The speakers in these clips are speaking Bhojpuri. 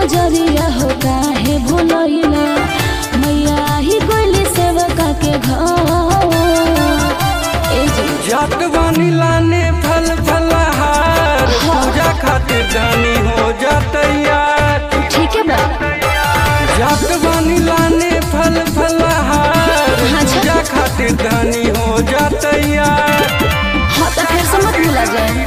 पुजरिया हो काहे भूलैला मैया ही कोइली सेवका के घर ए जी जात बानी लाने फल फलहार पूजा खातिर दानी हो जातैयार ठीक है बा जात बानी लाने फल फलहार हाँ, अच्छा। पूजा खातिर दानी हो जातैयार हाँ तो फिर से मत भूला जाए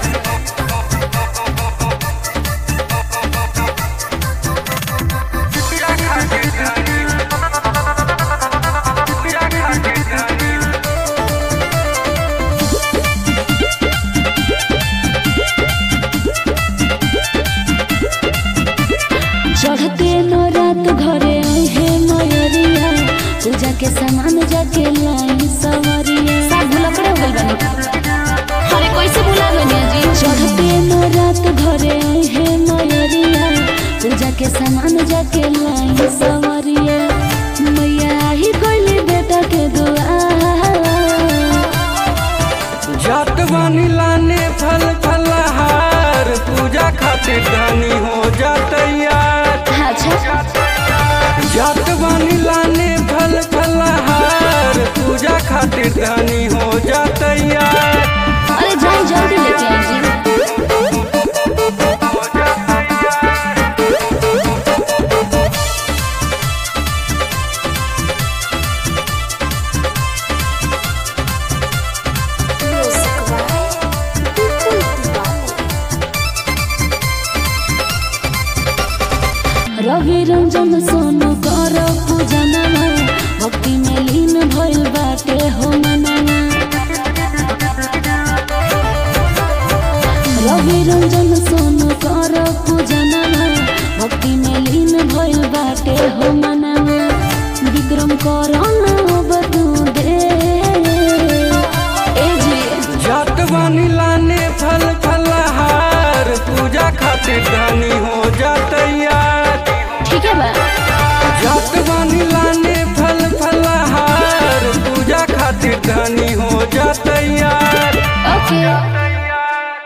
चढ़ते न रात घरे है मयरिया पूजा के सामान जाके लाई सवरिया सब भूला करे हो गइल बानी अरे कैसे भूला गनी जी चढ़ते न रात घरे है मयरिया पूजा के सामान जाके लाई सवरिया मैया ही कोइली बेटा के दुआ जात बानी लाने फल फलहार पूजा खातिर दानी हो जातैयार अच्छा जात बानी लाने फल फलहार पूजा खातिर दानी हो जातैयार अरे जाई जल्दी लेके आई जी रवि रंजन सोनू कर पूजना भक्ति में लीन भइल बाटे हो मनवा रवि रंजन सोनू कर पूजना भक्ति में लीन भइल बाटे हो मनवा विक्रम कर बतू दे ए जी जात बानी लाने फल फलहार पूजा खातिर दानी हो जातैयार ठीक है बा जात बानी लाने फल फलहार पूजा खातिर दानी हो जातैयार ओके